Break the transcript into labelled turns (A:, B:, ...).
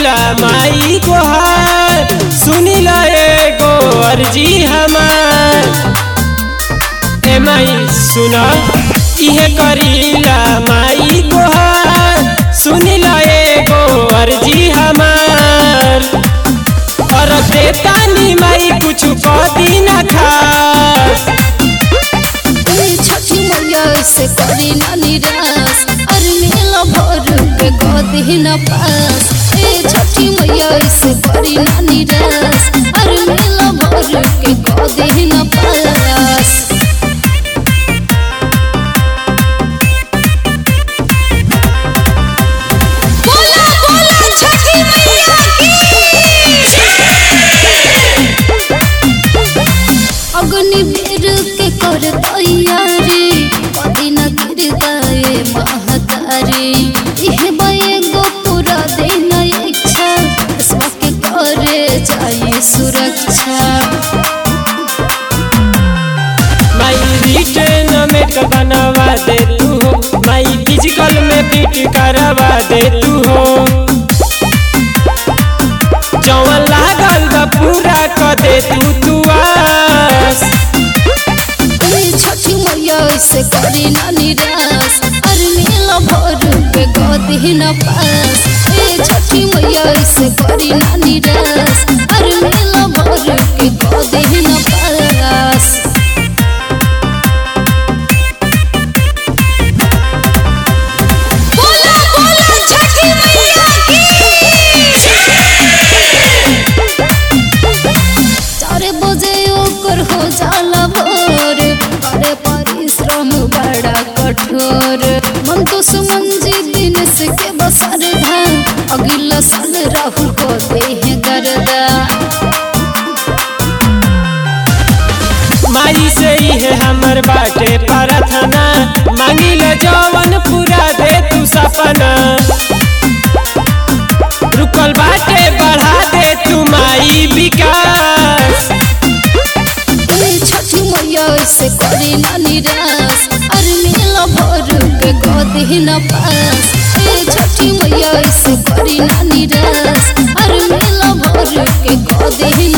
A: करीला माई गोहार सुनी ला एगो अर्जी हमार ए माई सुना इहे करीला माई गोहार सुनी ला एगो अर्जी हमार और देतानी माई कुछ कदी ना खास
B: ए छठी मैया से करी ना निराश अरे मेला भर के गोदी न पास ए छठी मैया से करी ना निराश अरे मेला भर के गोदी न पास बोला बोला छठी मैया अग्नि वीर के कर तैयारी कदी न गिर गए महतारी इह बये गो पूरा दिन इच्छा इसवा के करे जाए सुरक्षा
A: माई रिटर्न में तो बनवा दे तू हो माई फिजिकल में फिट करवा दे तू हो जवन लागल बा पूरा क दे तू तू आस
B: ए छठी मैया से करी ना निराश अरे मेला भर के गदी न पास ए छठी मैया से करी ना निराश अरे मेला भर के गदी न पास बोला बोला छठी मैया चार बजे ओकर हो जाला भोर करे परिश्रम बड़ा कठोर मन तो सुमंजी दिन से के बसर धान अगला साल राहुल को दे गर्दा
A: माई से ही है हमर बाटे प्रार्थना मांगिल जवन पूरा दे तू सपना रुकल बाटे बढ़ा दे तू माई विकास
B: ए छठी मैया से करी ना निराश अरे मेला भर के गदी न पास ए छठी मैया से करी ना निराश अरे मेला भर के गदी न